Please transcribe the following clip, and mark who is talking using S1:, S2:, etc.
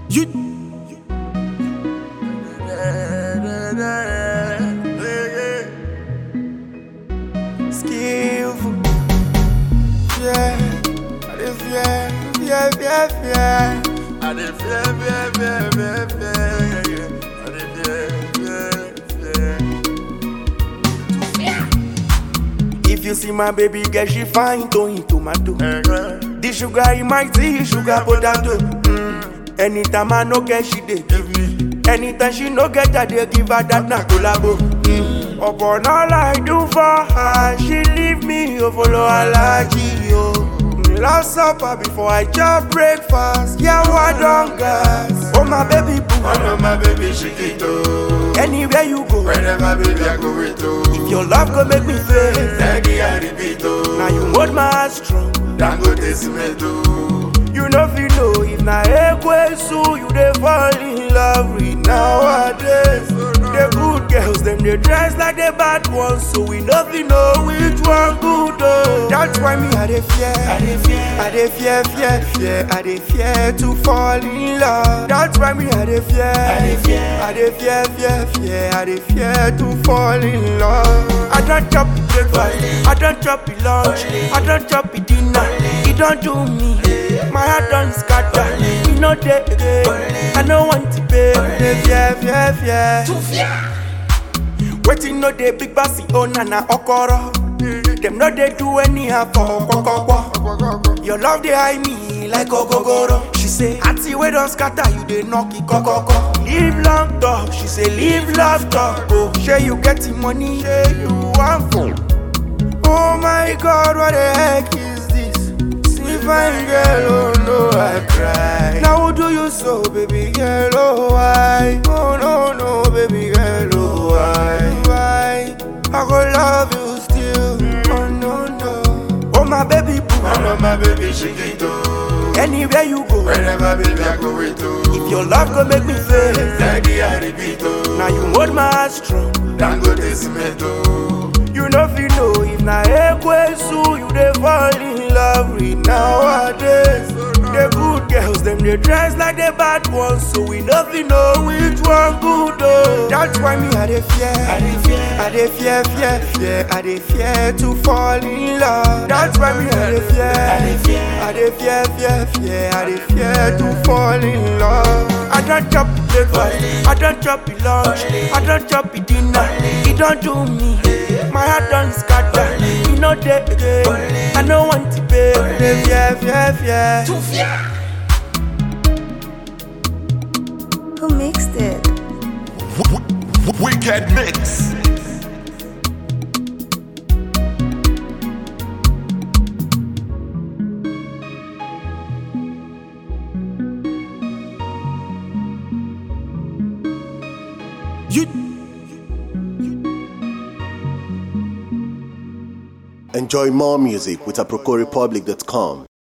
S1: You.
S2: Skillful. Yeah. I dey fear, fear, fear, fear. I dey fear, fear, fear, fear, fear. Yeah, yeah. I dey fear, fear, fear. If you see my baby girl, she fine to in tomato. The sugar in my tea, sugar potato. Mm. Anytime I no get, she dey give me. Anytime she no get, I dey give her that na collabo. Mm. Upon all I do for her, she leave me, oh follow her like yo. Mm, Last supper before I chop breakfast, yeah, I don't gas. Oh my baby boo,
S3: I know my baby Chiquito.
S2: anywhere you go,
S3: Whenever baby I go with you.
S2: if your love go make me fail.
S3: Daddy I repeat oh.
S2: Now you hold my heart strong.
S3: Dangote cement
S2: You know if you know if na ekwesu you dey fall in love with nowadays. The good girls them dey dress like the bad ones, so we no fit know which one good oh. That's why me I dey fear, I dey fear, I dey fear, fear, fear, I dey fear to fall in love. That's why me I dey fear, I dey fear, I dey fear, fear, fear, I dey fear to fall in love. I don't chop the breakfast, I don't chop the lunch, I don't chop the dinner. It don't do me, my heart don't scatter. Me no dey again, I no want to pay. Dey fear, fear, fear. Waiting no dey big bossy owner na okoro. Them no dey do anyhow for okokoko. Your love dey hide me like ogogoro. She say, Auntie we don scatter, you dey knock it kokoko. Live long talk, she say live love talk. Oh, shey you getting money, shey you want phone. Oh my God, what the heck is this? See fine girl, oh no, I cry. Now who do you so, baby girl, oh why? Oh no, no, baby girl, oh why? Why? I go love you still, oh no, no. Oh my baby boo,
S3: I know my baby Chiquito.
S2: anywhere you go.
S3: Whenever baby I go with you.
S2: If your love go make me fail,
S3: Daddy I repeat oh.
S2: now you hold my heart strong.
S3: Dangote cement
S2: You know if you know if na ekwesu you dey fall in love with nowadays. The good girls them dey dress like the bad ones, so we no fit know which one good oh. That's why me I dey fear, I dey fear, I dey fear, fear, fear, I dey fear to fall in love. That's why me I dey fear, I dey fear, I dey fear, fear, fear, I dey fear to fall in love. I don't chop the breakfast, I don't chop the lunch, I don't chop the dinner. It don't do me, my heart don't scatter. Me no dey again, I no want to pay. Dey fear, fear, fear.
S4: Who mixed it?
S3: Wicked mix.
S1: You.
S5: Enjoy more music with AprocoRepublic.com.